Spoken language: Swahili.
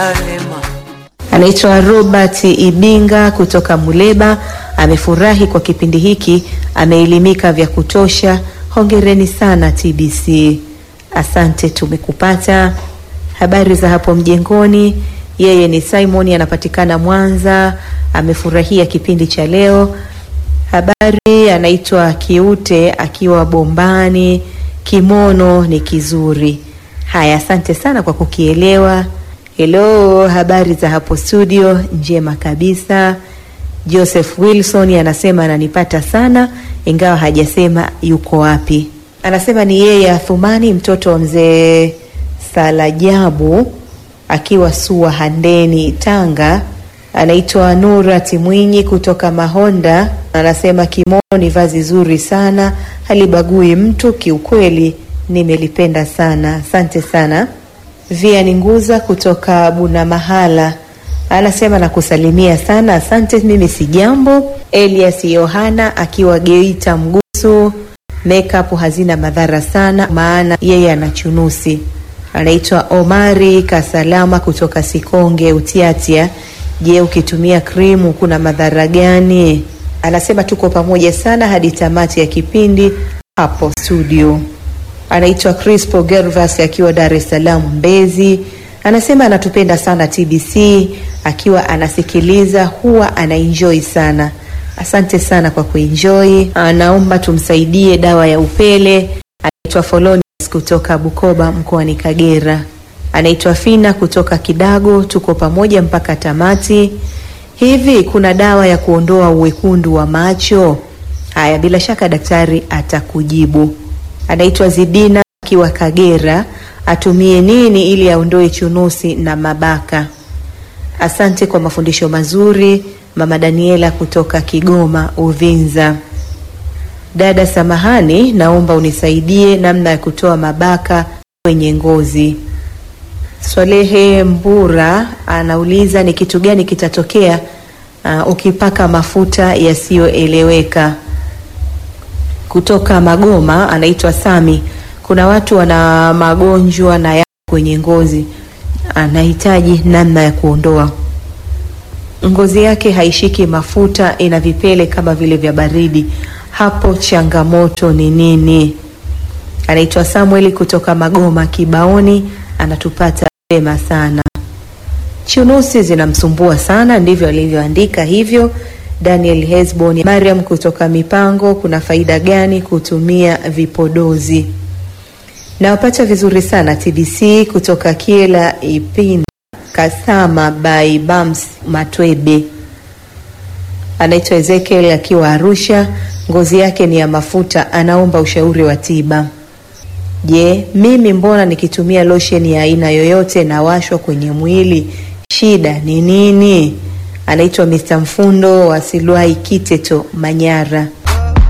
Anaitwa Robert Ibinga kutoka Muleba, amefurahi kwa kipindi hiki, ameelimika vya kutosha. Hongereni sana TBC. Asante, tumekupata. Habari za hapo mjengoni? Yeye ni Simon, anapatikana Mwanza, amefurahia kipindi cha leo. Habari, anaitwa Kiute akiwa Bombani. Kimono ni kizuri. Haya, asante sana kwa kukielewa. Hello, habari za hapo studio? Njema kabisa. Joseph Wilson anasema ananipata sana, ingawa hajasema yuko wapi. Anasema ni yeye Athumani, mtoto wa mzee Salajabu akiwa Sua Handeni, Tanga. Anaitwa Nura Timwinyi kutoka Mahonda. Anasema kimono ni vazi zuri sana, halibagui mtu. Kiukweli nimelipenda sana, asante sana. Via ni nguza kutoka Buna Mahala anasema nakusalimia sana, asante. Mimi si jambo. Elias Yohana akiwa Geita Mgusu, makeup hazina madhara sana, maana yeye ana chunusi. Anaitwa Omari Kasalama kutoka Sikonge Utiatia. Je, ukitumia krimu kuna madhara gani? Anasema tuko pamoja sana hadi tamati ya kipindi hapo studio. Anaitwa Crispo Gervas akiwa Dar es Salaam Mbezi. Anasema anatupenda sana TBC, akiwa anasikiliza huwa anaenjoy sana. Asante sana kwa kuenjoy. Anaomba tumsaidie dawa ya upele. Anaitwa Folonius kutoka Bukoba mkoani Kagera. Anaitwa Fina kutoka Kidago. Tuko pamoja mpaka tamati. Hivi kuna dawa ya kuondoa uwekundu wa macho? Haya, bila shaka daktari atakujibu. Anaitwa Zidina akiwa Kagera. Atumie nini ili aondoe chunusi na mabaka? Asante kwa mafundisho mazuri. Mama Daniela kutoka Kigoma Uvinza. Dada samahani, naomba unisaidie namna ya kutoa mabaka kwenye ngozi. Swalehe Mbura anauliza ni kitu gani kitatokea uh, ukipaka mafuta yasiyoeleweka. Kutoka Magoma anaitwa Sami. Kuna watu wana magonjwa na ya kwenye ngozi, anahitaji namna ya kuondoa. Ngozi yake haishiki mafuta, ina vipele kama vile vya baridi. Hapo changamoto ni nini? Anaitwa Samueli kutoka Magoma Kibaoni, anatupata vema sana. Chunusi zinamsumbua sana, ndivyo alivyoandika hivyo. Daniel Hesbon. Mariam kutoka Mipango, kuna faida gani kutumia vipodozi? Nawapata vizuri sana TBC kutoka Kiela Ipinda Kasama by Bams Matwebe. Anaitwa Ezekiel akiwa Arusha, ngozi yake ni ya mafuta, anaomba ushauri wa tiba. Je, mimi mbona nikitumia lotion ya aina yoyote nawashwa kwenye mwili, shida ni nini? Anaitwa Mr. Mfundo wa Silwai Kiteto, Manyara.